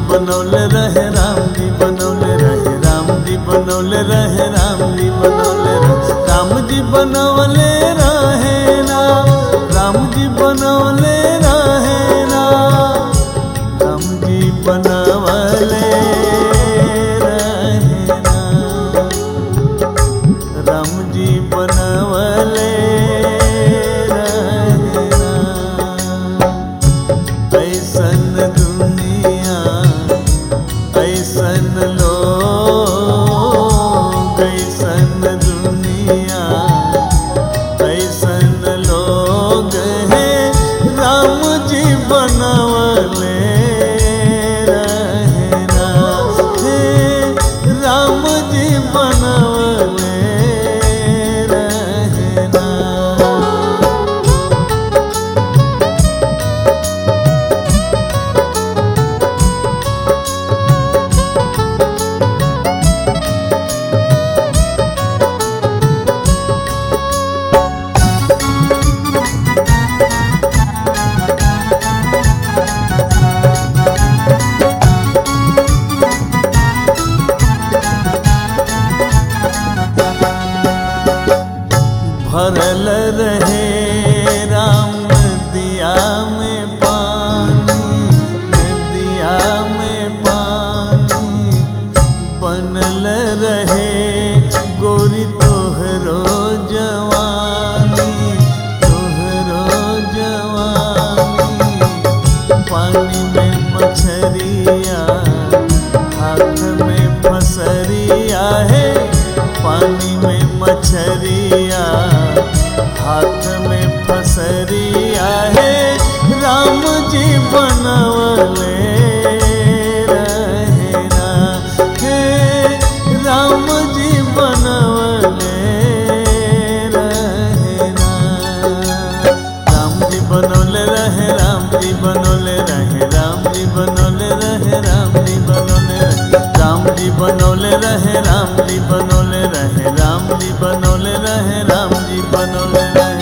बनौले रहे राम जी बनौले रहे राम जी बनौले रहे राम जी बनौले रहे राम जी बनौले रहे ना राम जी बनौले रहे ना राम जी बनवले रहे ना राम जी बनवले रहे ना ऐसन दुनिया ऐसन लोग ऐसन दुनिया ऐसन लोग हैं राम जी बनवले रहना हे राम जी बनवले रहना भरल रहे राम दिया में पानी दिया में पानी बनल रहे गोरी तोहरो जवानी तोहरो जवानी पानी में मछरिया हाथ में फसरिया है पानी में मछरिया हाथ में फसरिया है राम जी बनवले रहना हे राम जी बनवले रहना राम जी बनौले रहे राम जी बनौले रहे राम जी बनौले रहे राम जी बनौले रहे राम जी बनौले रहे राम जी बनौले रहे राम जी बनौले रहे राम जी बनौले रहे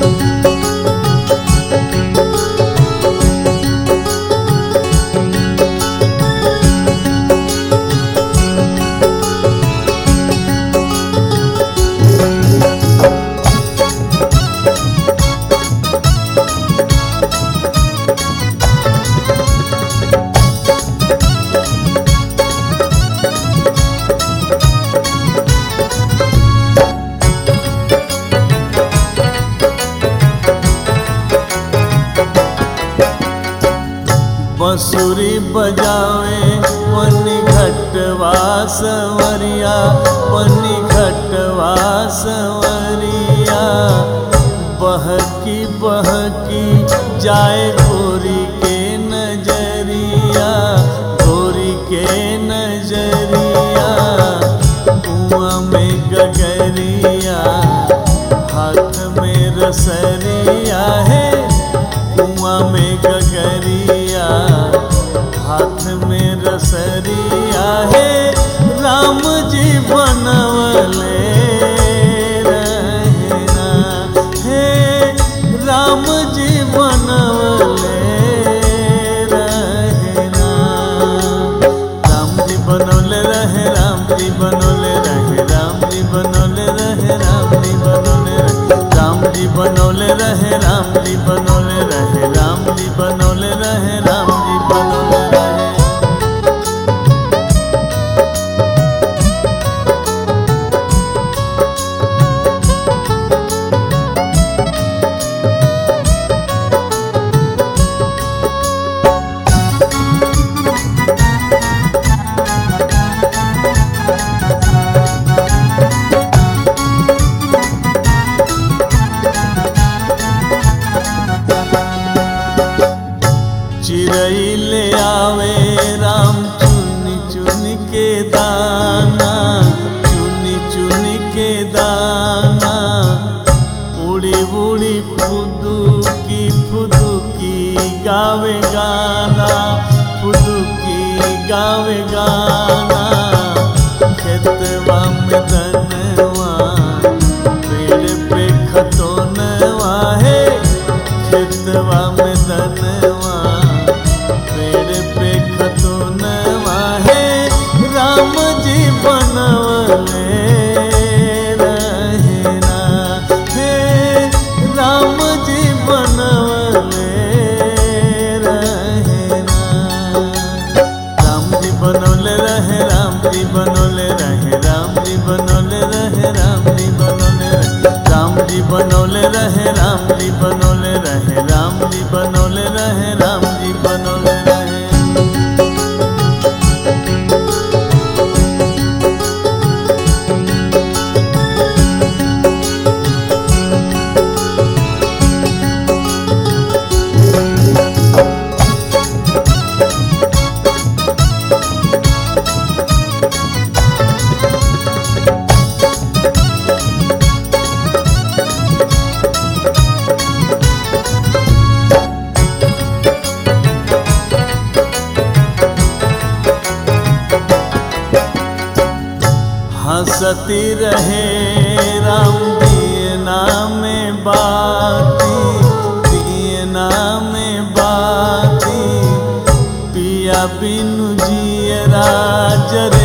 बंसुरी बजावे पन्नी घटवा सवरिया पन्नी घटवा सवरिया बहकी बहकी जाए गोरी के नजरिया गोरी के नजरिया कुआं में गगरिया हाथ में रसरिया है कुआं में गगरिया हाथ में रसरिया है राम जी बनवले रहना हे राम जी बनवले रहना राम जी बनौले रहे राम जी बनौले रहे राम जी बनौले रहे राम जी बनौले रहे राम जी बनौले रहे राम जी बनौले रहे राम जी बनौले रहे राम जी बनौले रहे चिड़ै ले आवे राम चुन चुन के दाना चुन चुन के दाना उड़ी उड़ी फुदुकी फुदुकी गावे गाना फुदुकी गावे गाना खेतवा में दनवा पेड़ पे खतोनवा है खेतवा में दनवा पेड़ पे खतोनवा राम जी बनवले रहे ना राम जी बनवले रहे राम जी बनवले रहे राम जी बनवले रहे राम जी बनवले रहे राम जी बनवले रहे राम जी बनवले रहे राम जी बनवले रहे राम जी बनवले रहे हंसती रहे राम दिए नाम बाती दिए नाम बाती पिया बिनु जिए राजरे